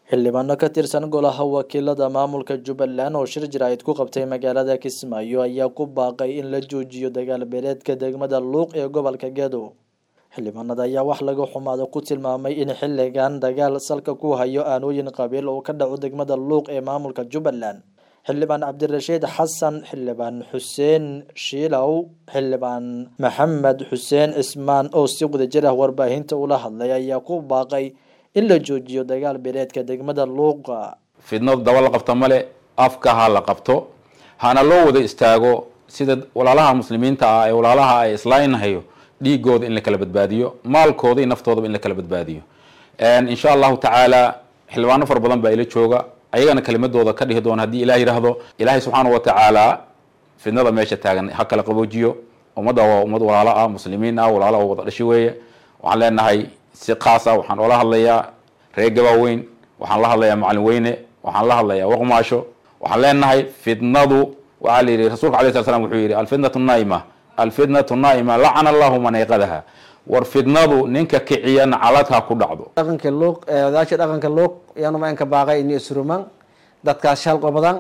xildhibaano ka tirsan golaha wakiilada maamulka jubbaland oo shir jaraa'id ku qabtay magaalada kismaayo ayaa ku baaqay in la joojiyo dagaal beeleedka degmada luuq ee gobolka gedo xildhibaanada ayaa wax laga xumaado ku tilmaamay in xilligan dagaal salka ku hayo aanooyin qabiil oo ka dhaco degmada luuq ee maamulka jubbaland xildhibaan cabdirashiid xasan xildhibaan xuseen shiilow xildhibaan maxamed xuseen cismaan oo si wadajir ah warbaahinta ula hadlay ayaa ku baaqay in la joojiyo dagaal beeleedka degmada luuqa fidnadu daba la qabto male afka ha la qabto hana loo wada istaago sida walaalaha muslimiinta ah ee walaalaha ay islaynhayo dhiigooda in la kala badbaadiyo maalkooda iyo naftoodaba in la kala badbaadiyo insha allahu tacaala xildhibaano fara badan baa ila jooga ayagana kelimadooda ka dhihi doona haddii ilah yidhaahdo ilaahay subxaana wa tacaala fidnada meesha taagan ha kala qaboojiyo ummadda waa ummad walaalo ah muslimiin ah walaalo oo wada dhashi weeye waxaan leenahay si kaas ah waxaan oola hadlayaa reer gabaaweyn waxaan la hadlayaa macalin weyne waxaan la hadlayaa waqmaasho waxaan leenahay fidnadu waxaa la yidhi rasulka alay sala slam wuxuu yidhi alfitnatu naa'ima alfitnatu naa'ima lacana allahu man ayqadaha war fidnadu ninka kiciya nacaladha ku dhacdo dhaqanka luuq odaasha dhaqanka luuq yanuma inka baaqay ini isruman dadkaas shal qobadan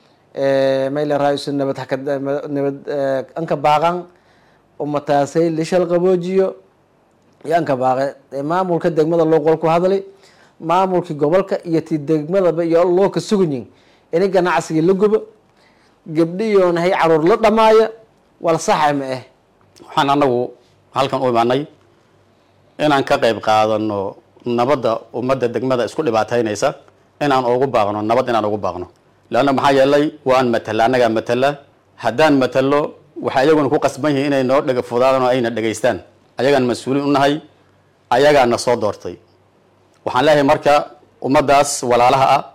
mayla raaisu nabad haka nabad anka baaqan umataasay lishal qaboojiyo yaanka baaqe maamulka degmada luuq wal ku hadlay maamulkii gobolka iyo ti degmadaba iyo loo ka suganyin ini ganacsigii la gubo gabdhiyoon hay caruur la dhamaaya wal saxa ma ah waxaan anagu halkan u imaanay inaan ka qayb qaadano nabadda ummadda degmada isku dhibaataynaysa inaan ugu baaqno nabad inaan ugu baaqno leanna maxaa yeelay waan matala annagaa matala haddaan matalo waxay iyaguna ku qasban yihiin inay noo dhega fudaadaan oo ayna dhegaystaan ayagaan mas-uuliin u nahay ayagaana soo doortay waxaan leeyahay marka ummaddaas walaalaha ah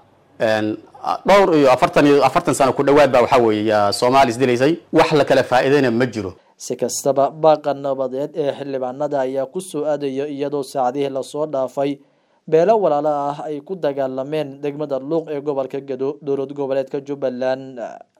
dhowr iyo afartan iyo afartan sano ku dhawaad baa waxaa weeye soomaali isdilaysay wax la kala faa'iidayna ma jiro si kastaba baaqa nabadeed ee xildhibaanada ayaa ku soo aadaya iyadoo saacadihii lasoo dhaafay beelo walaalo ah ay ku dagaalameen degmada luuq ee gobolka gedo dowlad goboleedka jubbaland